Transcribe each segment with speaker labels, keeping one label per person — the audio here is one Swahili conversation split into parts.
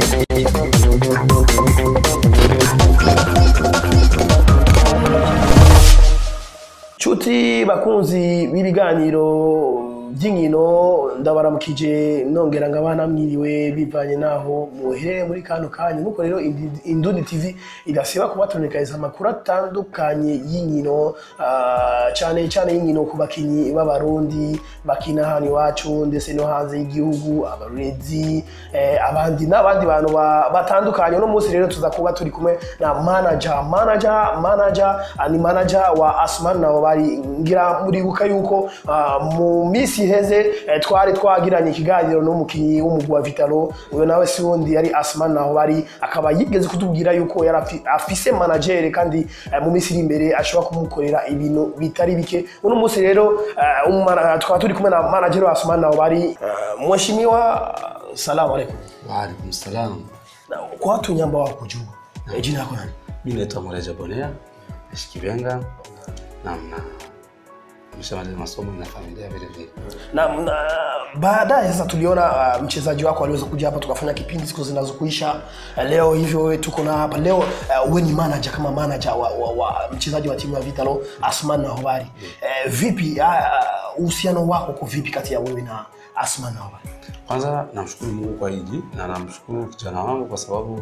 Speaker 1: Nshuti bakunzi b'ibiganiro by'inkino ndabaramukije nongera ngo abana mwiriwe bivanye naho muherereye muri kano kanya nuko rero Indi- Indundi TV idasiba kubatonekariza amakuru atandukanye y'inkino ah, cyane cyane y'inkino ku bakinyi b'abarundi bakina hano iwacu ndetse no hanze y'igihugu abarezi eh, abandi n'abandi bantu ba- batandukanye uno munsi rero tuza kuba turi kumwe na manager manager manager ah, ni manager wa Asman nabo bari ngira muribuka yuko ah, mu minsi iheze eh, twari twagiranye ikiganiro n'umukinyi w'umugwi wa Vitalo uyo nawe si wundi yari Asman naho bari akaba yigeze kutubwira yuko yari afi- afise manager kandi eh, mu minsi iri imbere ashobora kumukorera ibintu bitari bike uno munsi rero eh, umumana- tukaba turi kumwe na manager wa Asman naho bari eh, mheshimiwa salamu alaikum
Speaker 2: Waalaikum salam.
Speaker 1: Na kwa watu nyamba wako kujua eh, jina lako nani
Speaker 2: Mimi naitwa Moreja Bonea, naishi Kibenga na na nimeshamaliza masomo na familia vile vile.
Speaker 1: na, na baadaye sasa tuliona uh, mchezaji wako aliweza kuja hapa tukafanya kipindi siku zinazokuisha uh, leo hivyo wewe tuko na hapa leo uh, wewe ni manager kama manager wa, wa, wa mchezaji wa timu ya Vitalo Asman Nahobari uh, vipi uh, uhusiano wako uko vipi kati ya wewe na Asman Nahobari
Speaker 2: Kwanza namshukuru Mungu kwa hiji na namshukuru kijana wangu kwa sababu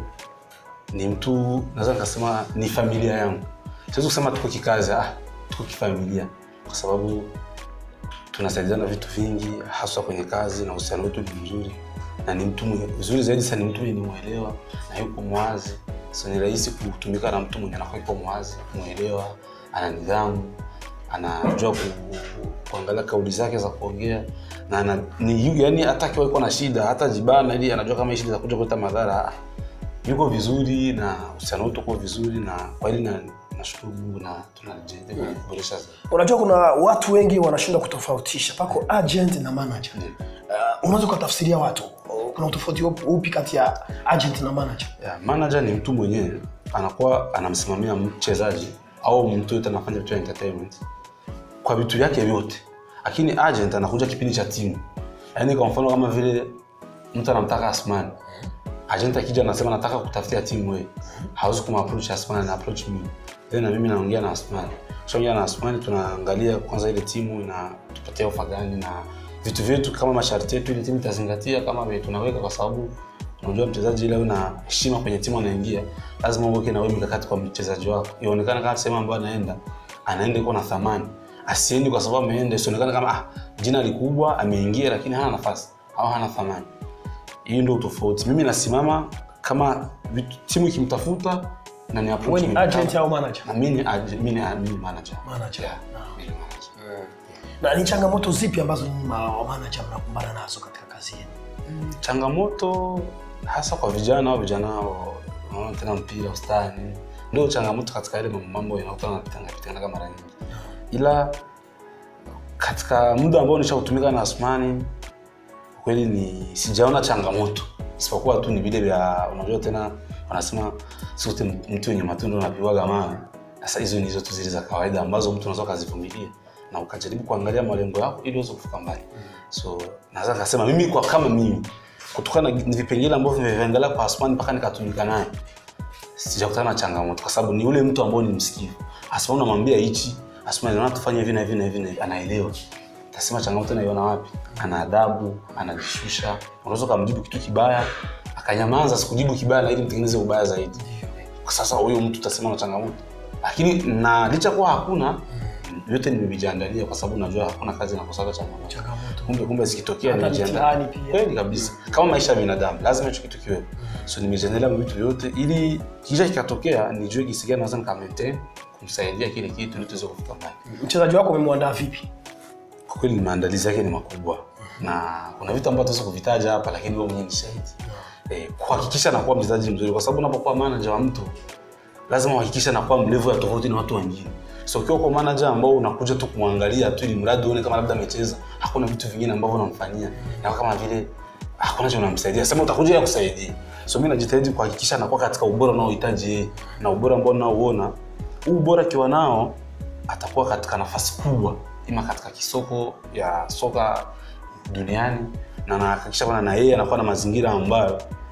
Speaker 2: ni mtu naweza nikasema ni familia yangu. Siwezi kusema tuko kikazi, ah, tuko kifamilia kwa sababu tunasaidiana vitu vingi haswa kwenye kazi na uhusiano wetu ni mzuri na ni mtu mwenye vizuri zaidi sasa ni mtu mwenye nimwelewa na yuko mwazi so ni rahisi kutumika na mtu mwenye anakuwa yuko mwazi mwelewa ana nidhamu anajua ku, kuangalia kauli zake za kuongea na ana, ni yu- yani hata akiwa iko na shida hata jibana ili anajua kama hii shida itakuja kuleta madhara ah, yuko vizuri na uhusiano wetu uko vizuri na kwa hili na nashukuru Mungu na tunajitahidi kuboresha zaidi
Speaker 1: unajua kuna watu wengi wanashindwa kutofautisha pako agent na manager
Speaker 2: Ndiyo.
Speaker 1: uh, unaweza ukatafsiria watu uh, kuna utofauti upi- upi kati ya agent na manager
Speaker 2: yeah, manager ni mtu mwenyewe anakuwa anamsimamia mchezaji au mtu yote anafanya vitu ya entertainment kwa vitu vyake vyote lakini agent anakuja kipindi cha timu yaani kwa mfano kama vile mtu anamtaka asman agent akija anasema nataka kutafutia timu wewe hawezi kumapproach asman na approach mimi then na mimi naongea na asman kishaongea na asman tunaangalia kwanza ile timu na tupatia ofa gani na vitu vyetu kama masharti yetu ile timu itazingatia kama vile tunaweka kwa sababu unajua mchezaji ile una heshima kwenye timu anaingia lazima uweke na wewe mikakati kwa mchezaji wako ionekane kama sehemu ambayo anaenda anaenda iko na thamani asiendi kwa sababu ameenda isionekane kama ah, jina likubwa ameingia lakini hana nafasi au hana thamani hiyo ndio tofauti mimi nasimama kama vitu- timu ikimtafuta na ni approach
Speaker 1: wewe ni
Speaker 2: mimi
Speaker 1: agent
Speaker 2: kama-
Speaker 1: au manager
Speaker 2: na mimi ni ag- mimi ni mimi ni manager
Speaker 1: Manager.
Speaker 2: yeah, mimi ni manager
Speaker 1: na ni changamoto zipi ambazo nyinyi ma- wa manager mnakumbana nazo katika kazi yenu
Speaker 2: changamoto hasa kwa vijana au vijana wa- wanaona tena mpira ustani ndio changamoto katika ile mambo- mambo yanakuta napitanaga mara nyingi ila katika muda ambao nishautumika na asmani kweli ni sijaona changamoto isipokuwa tu ni vile vya unajua tena wanasema sote mtu wenye matunda unapiwaga mawe sasa hizo ni hizo tu zile za kawaida ambazo mtu unaweza ukazivumilia na ukajaribu kuangalia malengo yako ili uweze kufika mbali so naweza kasema mimi kwa kama mimi kutokana na vipengele ambavyo nimeviangalia kwa asmani mpaka nikatumika naye sijakutana na changamoto kwa sababu ni ule mtu ambao ni msikivu asma unamwambia hichi asma naona tufanye hivi na hivi na hivi na hivi anaelewa tasema changamoto naiona wapi ana adabu anajishusha unaweza ukamjibu kitu kibaya akanyamaza sikujibu kibaya na ili mtengeneze ubaya zaidi kwa sasa huyo mtu utasema na changamoto lakini na licha kuwa hakuna vyote nimevijiandalia kwa sababu najua hakuna kazi nakosaga changamoto
Speaker 1: changamoto
Speaker 2: kumbe kumbe zikitokea
Speaker 1: Hata
Speaker 2: nimejiandaa
Speaker 1: mitihani pia.
Speaker 2: kweli kabisa kama maisha ya binadamu lazima hicho kitu kiwepo so nimejiandalia kwa vitu vyote ili kisha kikatokea nijue jinsi gani naweza nika maintain kumsaidia kile kitu ili tuweze kufika mbali
Speaker 1: mchezaji wako umemwandaa vipi
Speaker 2: kwa kweli maandalizi yake ni makubwa na kuna vitu ambavyo tuweza kuvitaja hapa lakini wewe mwenyewe ni shahidi eh, kuhakikisha nakuwa mchezaji mzuri kwa sababu unapokuwa manager wa mtu lazima uhakikishe nakuwa mlevu ya tofauti na watu wengine so ukiwa kwa manager ambao unakuja tu kumwangalia tu ili mradi uone kama labda amecheza hakuna vitu vingine ambavyo unamfanyia na kama vile hakuna cha unamsaidia sema utakuja ya kusaidia so mimi najitahidi kuhakikisha nakuwa katika ubora unaohitaji yeye na ubora ambao unaouona huu ubora akiwa nao atakuwa katika nafasi kubwa ima katika kisoko ya soka duniani na nahakikisha kwamba na yeye anakuwa na mazingira ambayo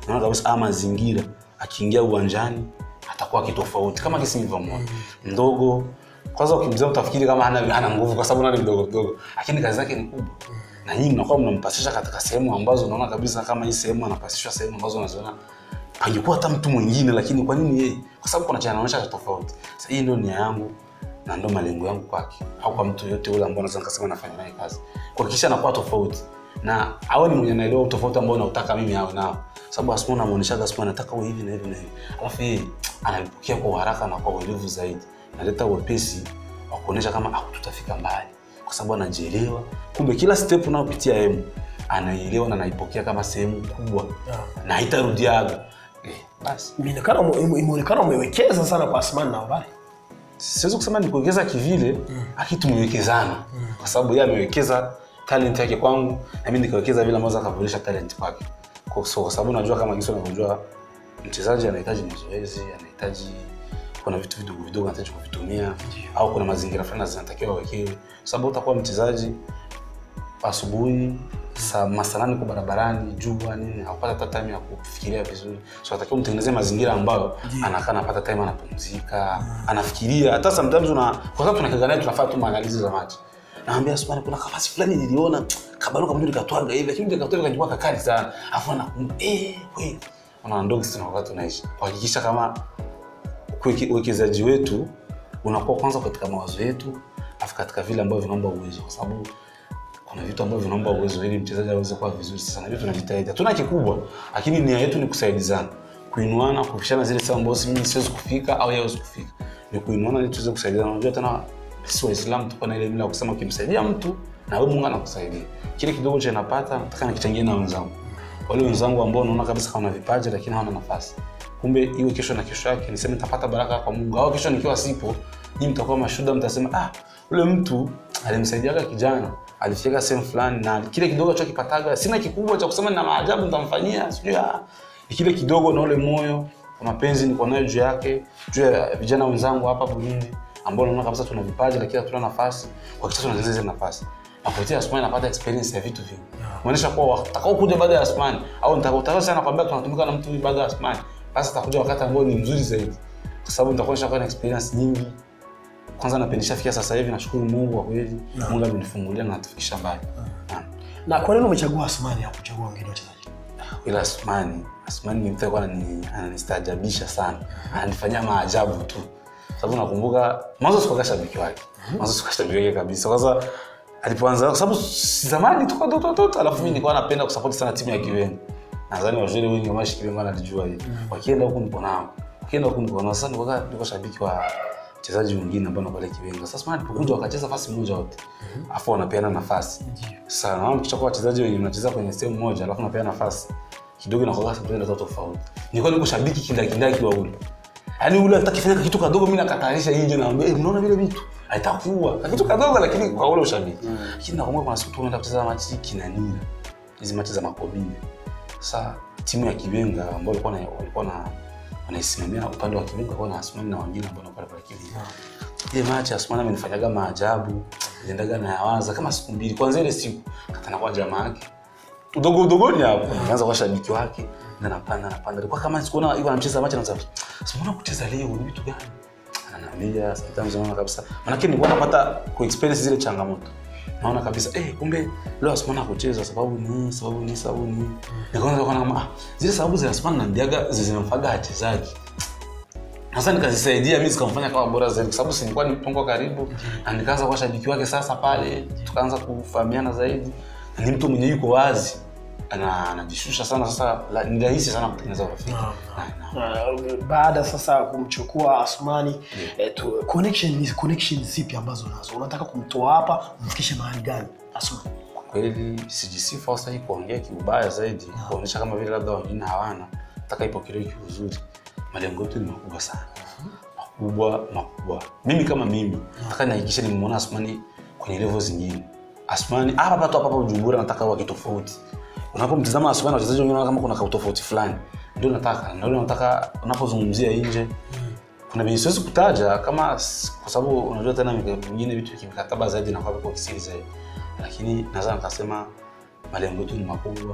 Speaker 2: naona kabisa haya mazingira akiingia uwanjani atakuwa kitofauti kama kisi nilivyomwona mdogo kwanza ukimzaa utafikiri kama hana, hana nguvu kwa sababu nani mdogo mdogo lakini kazi zake ni kubwa na nyinyi mnakuwa mnampasisha katika sehemu ambazo unaona kabisa kama hii sehemu anapasishwa sehemu ambazo unaziona pangekuwa hata mtu mwingine lakini kwa nini yeye kwa sababu kuna cha anaonyesha tofauti sasa hii ndio nia yangu na ndio malengo yangu kwake au kwa mtu yote ule ambao naweza nikasema nafanya naye kazi kuhakikisha anakuwa tofauti na awe ni mwenye naelewa tofauti ambao nautaka mimi awe nao sababu Asma namuoneshaga Asma nataka uwe hivi na hivi na hivi alafu yeye analipokea kwa haraka na kwa uelevu zaidi naleta wepesi wa kuonyesha kama ah, tutafika mbali kwa sababu anajielewa kumbe kila step unayopitia yeye anaielewa na anaipokea kama sehemu kubwa na haitarudiaga eh, basi
Speaker 1: Imeonekana ume- imeonekana umewekeza sana kwa Asmani na habari.
Speaker 2: siwezi kusema ni kuwekeza kivile lakini tumewekezana kwa sababu yeye amewekeza talent yake kwangu na mimi nikawekeza vile ambavyo akaboresha talent kwake kwa so, kwa sababu najua kama kisa unavyojua mchezaji anahitaji mazoezi anahitaji kuna vitu vidogo vidogo anahitaji kuvitumia au kuna mazingira fulani zinatakiwa awekewe kwa sababu utakuwa mchezaji asubuhi saa masanani kwa barabarani jua nini hakupata hata time ya kufikiria vizuri so atakiwa mtengenezee mazingira ambayo anakaa anapata time anapumzika anafikiria hata sometimes una kwa sababu tunakaga naye tunafanya tu maandalizi za machi naambia Asmani kuna kafasi fulani niliona kabaruka mjuri katwaga hivi lakini katwaga kajua kakali sana afu anakumbuka eh kweli una ndogo sisi wakati tunaishi kuhakikisha kama kuweke- uwekezaji wetu unakuwa kwanza katika mawazo yetu afu katika vile ambavyo vinaomba uwezo kwa sababu kuna vitu ambavyo vinaomba uwezo ili mchezaji aweze kuwa vizuri sasa na vitu tunajitahidi hatuna kikubwa lakini nia yetu ni kusaidizana kuinuana kupishana zile sehemu ambazo mimi siwezi kufika au yeye hawezi kufika ni kuinuana ili tuweze kusaidiana unajua tena sisi waislamu tuko na ile mila ya kusema ukimsaidia mtu na wewe Mungu anakusaidia kile kidogo cha napata nataka nikichangie na wenzangu wale wenzangu ambao unaona kabisa kama wana vipaji lakini hawana nafasi kumbe iwe kesho na kesho yake niseme nitapata baraka kwa Mungu au kesho nikiwa sipo nyinyi mtakuwa mashuhuda mtasema ah ule mtu alimsaidiaga kijana alifika sehemu fulani na kile kidogo chokipataga sina kikubwa cha kusema na maajabu nitamfanyia sijui ah ni kile kidogo na ule moyo na mapenzi niko nayo juu yake juu ya vijana wenzangu hapa Burundi ambao naona kabisa tuna vipaji lakini hatuna nafasi kwa kisha tunaendeleza zile nafasi na kupitia Asmani napata experience ya vitu vingi kuonyesha kuwa watakao kuja baada ya Asmani au nitakao sana kwambia tunatumika na mtu huyu baada ya Asmani basi atakuja wakati ambao ni mzuri zaidi kwa sababu nitakuonyesha kwa na experience nyingi kwanza napendisha fikia sasa hivi nashukuru Mungu kwa kweli Mungu amenifungulia na natufikisha mbali Naam.
Speaker 1: Na kwa nini umechagua Asmani hapo kuchagua wengine wachezaji?
Speaker 2: ila Asmani Asmani ni mtu alikuwa anani- ananistaajabisha sana ananifanyia maajabu tu sababu nakumbuka mwanzo sikuwa shabiki wake mwanzo sikuwa shabiki wake kabisa kwanza alipoanza kwa sababu si- zamani tuko watoto watoto alafu mimi nilikuwa napenda kusupport sana timu ya Kiwenga nadhani wazuri wengi wa mashi Kiwenga wanalijua hili wakienda huku niko nao wakienda huku niko nao sasa nilikuwa nilikuwa shabiki wa wachezaji wengine ambao na pale Kiwenga sasa Asmani alipokuja wakacheza nafasi moja wote afu wanapeana nafasi sasa naona mkichukua wachezaji wenye mnacheza kwenye sehemu moja alafu napeana nafasi kidogo na kwa sababu ndio tofauti nilikuwa niko shabiki kindakindaki wa ule yaani ule atakifanya kitu kadogo mimi nakatarisha nje na eh, mnaona vile vitu haitakuwa kitu kadogo lakini kwa ule ushabiki lakini nakumbuka kuna siku tumeenda kucheza machi kinanira hizi machi za makobini sasa timu ya Kibenga ambao walikuwa na walikuwa na wanaisimamia upande wa Kibenga kwa na Asmani na wengine ambao wanakuwa pale Kibenga ile machi Asmani amenifanyaga maajabu niliendaga na yawaza kama siku mbili kwanza ile siku katana kwa jamaa yake udogo udogoni hapo nikaanza kwa shabiki wake na napanda napanda ilikuwa kama sikuona yuko anacheza machi na sasa simuona kucheza leo ni vitu gani ananiambia sometimes naona kabisa maana nilikuwa napata ku experience zile changamoto naona kabisa eh kumbe leo Asmani kucheza sababu ni sababu ni sababu ni nikaanza kuona kama ah, zile sababu za Asmani naambiaga zinamfaga wachezaji sasa nikazisaidia mimi zikamfanya kama bora zaidi kwa sababu si nilikuwa nipo karibu na nikaanza kuwa shabiki wake sasa pale tukaanza kufahamiana zaidi na ni mtu mwenye yuko wazi ana anajishusha sana sasa la, ni rahisi sana kutengeneza urafiki
Speaker 1: Naam.
Speaker 2: Na- na-
Speaker 1: Uh, baada sasa ya kumchukua Asmani eh, tu, connection ni connection zipi ambazo nazo unataka kumtoa hapa umfikishe mahali gani Asmani?
Speaker 2: kwa kweli sijisifu au sahi kuongea kiubaya zaidi kuonyesha kama vile labda wengine hawana nataka ipokelewe kiuzuri malengo yetu ni makubwa sana makubwa makubwa mimi kama mimi nataka nihakikishe nimemwona asmani kwenye level zingine asmani hapa hapa tu hapa hapa Bujumbura nataka wake tofauti unapomtazama asmani wachezaji wengine unaona kama kuna kautofauti fulani ndio nataka ndio nataka unapozungumzia nje kuna venye siwezi kutaja kama s- kwa sababu unajua tena mika- vingine vitu kimkataba zaidi na kwa kisiri zaidi lakini naweza nikasema malengo yetu ni makubwa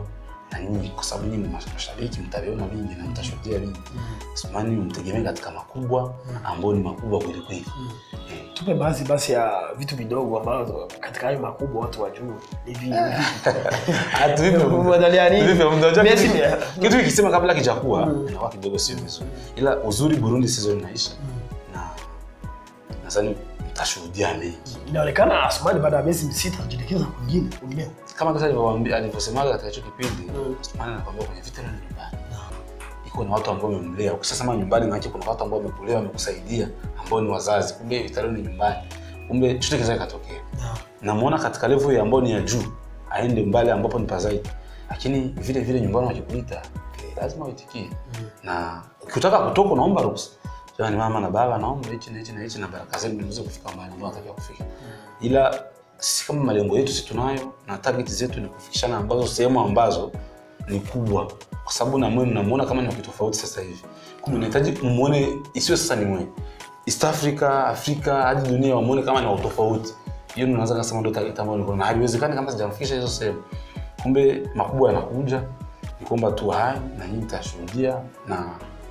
Speaker 2: na nyinyi kwa sababu nyinyi mas- mashabiki mtaviona vingi na mtashuhudia vingi Asmani mtegemee katika makubwa ambayo ni makubwa kweli kweli Eh,
Speaker 1: tupe baadhi basi ya vitu vidogo ambazo katika hayo makubwa watu wajue ni vi- ni vipi.
Speaker 2: Ati vipi?
Speaker 1: Kuangalia nini?
Speaker 2: Vipi? Unajua
Speaker 1: Messi
Speaker 2: kitu-
Speaker 1: ni-
Speaker 2: kitu kikisema kabla kijakuwa inakuwa kidogo sio vizuri ila uzuri burundi season inaisha na nadhani mtashuhudia mengi
Speaker 1: inaonekana Asmani baada ya miezi misita kujielekeza kwingine kwingineo.
Speaker 2: kama kasa alivyowaambia- alivyosemaga katika hicho kipindi
Speaker 1: Mm.
Speaker 2: Asmani anakwambia kwenye vita ni nyumbani iko na watu ambao wamemlea ukishasema nyumbani maana kuna watu ambao wamekulea wamekusaidia ambao ni wazazi kumbe vita ni nyumbani kumbe chochote kinaweza kikatokea namuona katika level ya ambao ni ya juu aende mbali ambapo ni pazaidi lakini vile vile nyumbani wakikuita okay, lazima uitikie na ukitaka kutoka unaomba ruhusa jamani mama na baba naomba hichi na hichi na hichi na baraka zenu niweze kufika mahali ambapo natakiwa kufika ila sisi kama malengo yetu si tunayo na target zetu ni kufikishana ambazo sehemu ambazo ni kubwa kwa sababu na mwe mnamuona kama ni wakitofauti sasa hivi kumbe unahitaji muone isiwe sasa ni mwe east africa afrika hadi dunia wamuone kama ni watofauti hiyo ndio naweza kusema ndio target ambayo niko na haiwezekani kama sijamfikisha hizo sehemu kumbe makubwa yanakuja ni kwamba tu hai na nyinyi mtashuhudia na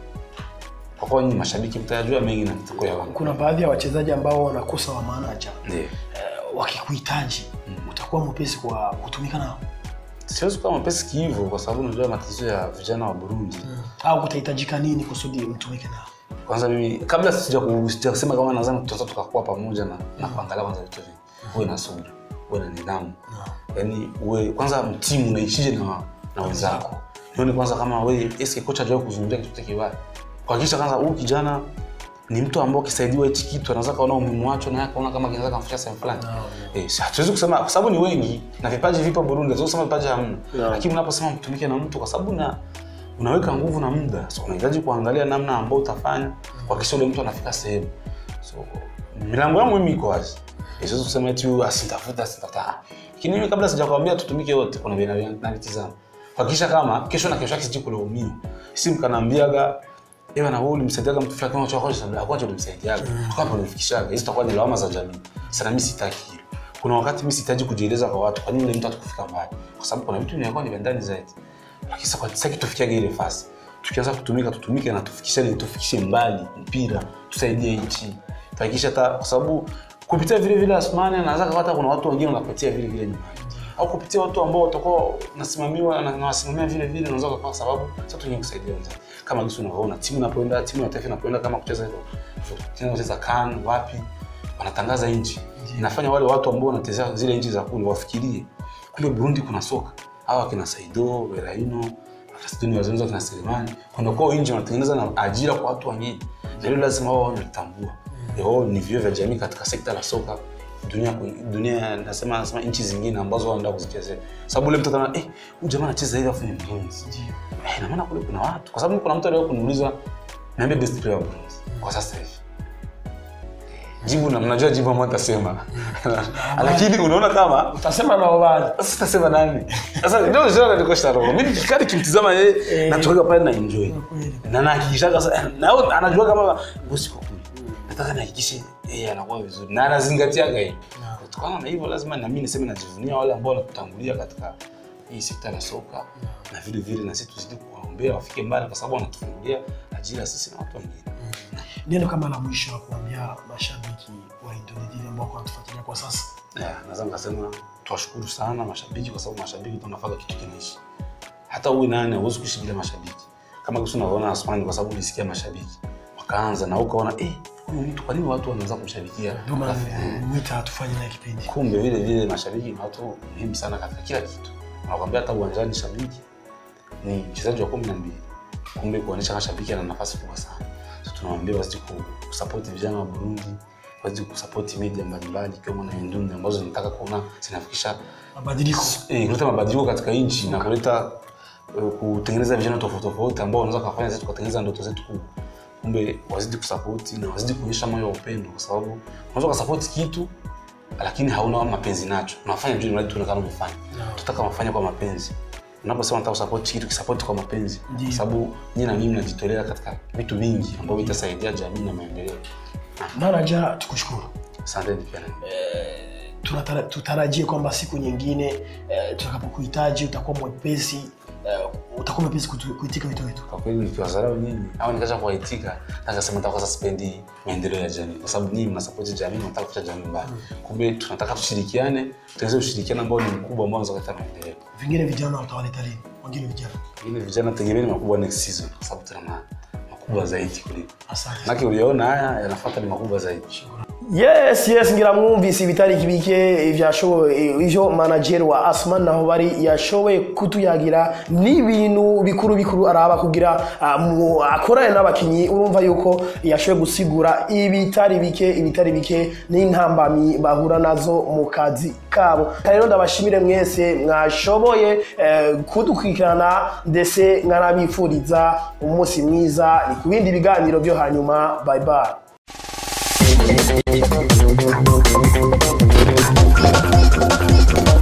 Speaker 2: kwa kuwa nyinyi mashabiki mtayajua mengi na mtako ya wangu
Speaker 1: Kuna baadhi ya wachezaji ambao wanakosa wa manager
Speaker 2: ndio
Speaker 1: eh, wakikuhitaji utakuwa mwepesi kwa kutumika nao
Speaker 2: siwezi kuwa mapesi kihivo kwa sababu unajua matatizo ya vijana wa burundi
Speaker 1: au kutahitajika nini kusudi mtumike nao?
Speaker 2: kwanza mimi kabla sija ku- sijakisema kama nadhani tutaweza tukakuwa pamoja na, na kuangalia kwanza vitu vingi uwe na subira uwe na nidhamu yaani uwe kwanza mtimu unaishije na, na wenzako nione kwanza kama we eske kocha ajawai kuzungumzia kitu chochote kibaya kuhakikisha kwanza huyu kijana ni mtu ambao akisaidiwa hichi kitu anaweza kaona umuhimu wacho na akaona kama kinaweza kamfikisha sehemu fulani Eh, si- hatuwezi kusema kwa sababu ni wengi na vipaji vipo Burundi, hatuwezi kusema vipaji hamna.
Speaker 1: Yeah.
Speaker 2: Lakini unaposema mtumike na mtu kwa sababu na unaweka nguvu na muda, so unahitaji kuangalia namna ambayo utafanya kuhakikisha ule mtu anafika sehemu. So milango yangu mimi iko wazi. Eh, Siwezi kusema eti huyu asintafuta asintafuta. Lakini mimi kabla sijakwambia tutumike wote, kuna vile navitizama. Kuhakikisha kama kesho na kesho yake siji kulaumiwa. Si mkanaambiaga Ewa na wewe ulimsaidiaga mtu fulani kama chako cha kwanza ulimsaidiaga. Kwa hapo ulimfikishaga. Hizo zitakuwa ni lawama za jamii. Sana mimi sitaki hilo. Kuna wakati mimi sihitaji kujieleza kwa watu kwa nini yule mtu atakufika mbali. Kwa sababu kuna vitu vinakuwa ni vya ndani zaidi. Lakini sasa kwa sasa tufikiage ile fasi. Tukianza kutumika tutumike na tufikishane tufikishe mbali mpira, tusaidie nchi. Tuhakikishe hata kwa sababu kupitia vile vile Asmani anaweza hata kuna watu wengine wanapitia vile vile nyumbani. Au kupitia watu ambao watakuwa nasimamiwa na nawasimamia vile vile unaweza kwa sababu sasa tu kusaidia wenzao. Kama jinsi unavyoona timu inapoenda timu ya taifa inapoenda kama kucheza hivyo. Tena kucheza CAN wapi wanatangaza nchi. Inafanya wale watu ambao wanatezea zile nchi za kule wafikirie kule Burundi kuna soka. Hawa kina Saido, Beraino, Akasituni wazungu kina Selemani. Kuna kwa nje wanatengeneza na ajira kwa watu wengine. Na hilo lazima wao wanalitambua. Wao ni vio vya jamii katika sekta la soka dunia dunia nasema nasema nchi zingine ambazo wanaenda kuzichezea. Sababu ule mtu anaona eh huyu jamaa anacheza hivi afu ni Burundi. Eh na maana kule kuna watu. Kwa sababu kuna mtu aliwahi kuniuliza niambie best player wa Burundi kwa sasa hivi. Jibu na mnajua jibu ambalo nitasema. Lakini unaona kama
Speaker 1: Utasema nao baadhi.
Speaker 2: sasa sitasema nani. Sasa ndio ndio ndio kwa roho. Mimi nikikadi kimtizama yeye natoka pale na enjoy. Na nahakikisha sasa na yeye anajua kama bosi kwa kule. Nataka nihakikishe yeye anakuwa vizuri na anazingatiaga hii. Kutokana na hivyo lazima na mimi niseme najivunia wale ambao wanatutangulia katika hii sekta ya soka na vile vile na sisi tuzidi kuwaombea wafike mbali kwa sababu wanatufungulia ajira sisi na watu wengine.
Speaker 1: Neno kama la mwisho la kuambia mashabiki wa Indonesia ambao wanatufuatilia kwa sasa.
Speaker 2: Yeah, naweza nikasema tuwashukuru sana mashabiki kwa sababu mashabiki ndio wanafanya kitu kinaishi. Hata uwe nani huwezi kuishi bila mashabiki. Kama kisi unavyoona Asmani kwa sababu ulisikia mashabiki. Wakaanza na ukaona eh huyu mtu kwa nini watu wanaanza kumshabikia?
Speaker 1: Ndio maana
Speaker 2: Eh,
Speaker 1: mwita tufanye naye kipindi.
Speaker 2: Kumbe vile vile mashabiki ni watu muhimu sana katika kila kitu. Wanakwambia hata uwanjani shabiki ni mchezaji wa kumi na mbili. Kumbe kuonyesha kama shabiki ana nafasi kubwa sana. So tunawaambia wazidi kusapoti vijana wa Burundi, wazidi kusapoti media mbalimbali ikiwemo na Indundi ambazo zinataka kuona zinafikisha
Speaker 1: Mabadiliko.
Speaker 2: eh, kuleta mabadiliko katika nchi na kuleta eh, kutengeneza vijana tofauti tofauti ambao wanaweza kufanya zetu kutengeneza ndoto zetu kubwa. Kumbe wazidi kusapoti na wazidi kuonyesha moyo wa upendo, kwa sababu unaweza kusapoti kitu lakini hauna mapenzi nacho, unafanya juu mradi tuonekane umefanya. Tutaka mafanya kwa mapenzi. Unaposema nataka kusapoti kitu, kisapoti kwa mapenzi,
Speaker 1: Ndiyo.
Speaker 2: kwa sababu nyinyi na mimi mnajitolea katika vitu vingi ambavyo vitasaidia jamii na maendeleo.
Speaker 1: Manager, tukushukuru.
Speaker 2: Asanteni pia. na nyinyi.
Speaker 1: tunatara- tutarajie kwamba siku nyingine eh, tutakapokuhitaji utakuwa mwepesi eh, utakuwa mwepesi kutu- kuitika wito wetu
Speaker 2: kwa kweli nikiwadharau nyinyi au nikacha kuwaitika nakasema nitakuwa sasa sipendi maendeleo ya jamii kwa sababu nyinyi mnasapoti jamii mnataka kucha jamii mbali kumbe tunataka tushirikiane tuweze ushirikiano ambao ni mkubwa ambao unaweza kuleta maendeleo
Speaker 1: vingine vijana utawaleta lini wengine vijana
Speaker 2: ili vijana tegemeni makubwa next season kwa sababu tuna ma- makubwa zaidi kuliko
Speaker 1: asante
Speaker 2: manake uliona haya yanafuata ni makubwa zaidi
Speaker 1: yes yes ngira mwumvise ibitari kibike ivyashoboye ivyo manager wa asman naho bari yashoboye kutuyagira n'ibintu bikuru bikuru araba kugira ah, mu- akorane n'abakinyi urumva yuko yashoboye gusigura ibitari bike ibitari bike n'intambamyi bahura nazo mu kazi kabo rero ndabashimire mwese mwashoboye eh, kudukurikirana ndetse nkanabifuriza umunsi mwiza ni ku bindi biganiro byo hanyuma bye bye
Speaker 3: Thank you.